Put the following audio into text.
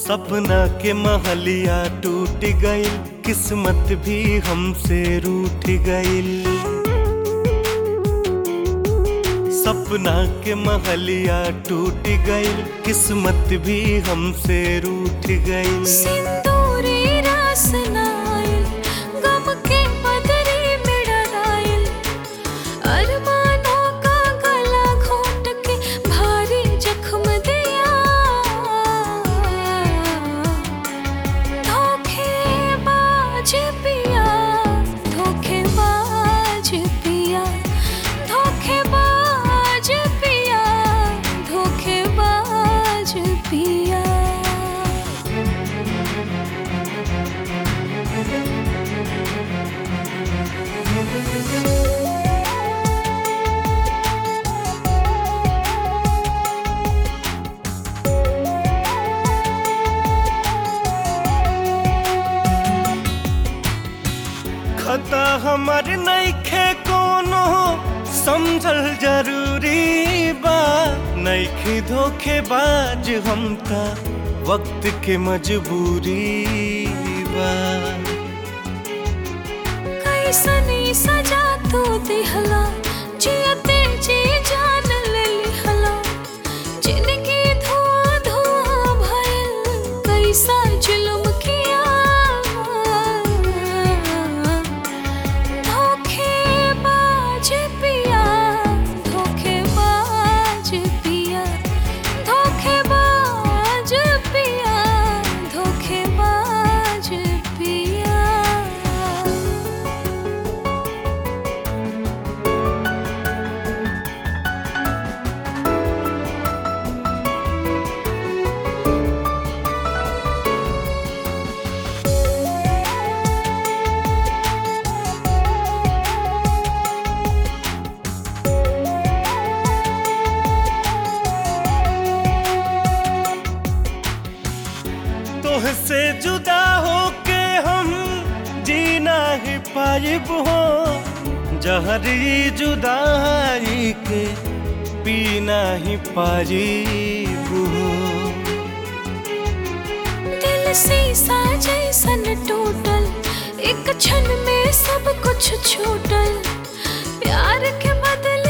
सपना के महलिया टूट गइल किस्मत भी हमसे रूठ गइल सपना के महलिया टूट गइल किस्मत भी हमसे रूठ गइल सिंदूरी रास नाइल गम के बदरी में डराइल अरमानों का गला घोट के भारी जख्म दिया धोखेबाज पिया धोखेबाज पिया धोखेबाज पिया धोखेबाज पिया खता हमार नइखे कोनो समझल जरूरी बा नइखे धोखेबाज हम त वक्त के मजबूरी बा कैसनी सजा तू दिहला जियते जी जान ले लिहला जिंदगी धुआं धुआं भइल कैसा जुल्म किया धोखेबाज पिया धोखेबाज पिया धोखेबाज पिया धोखेबाज पिया तोहसे जुदा होके हम जीना ही पाइब हो जहरी जुदाई के पीना ही पाइब हो दिल शीशा जैसन टूटल एक क्षण में सब कुछ छूटल प्यार के बदले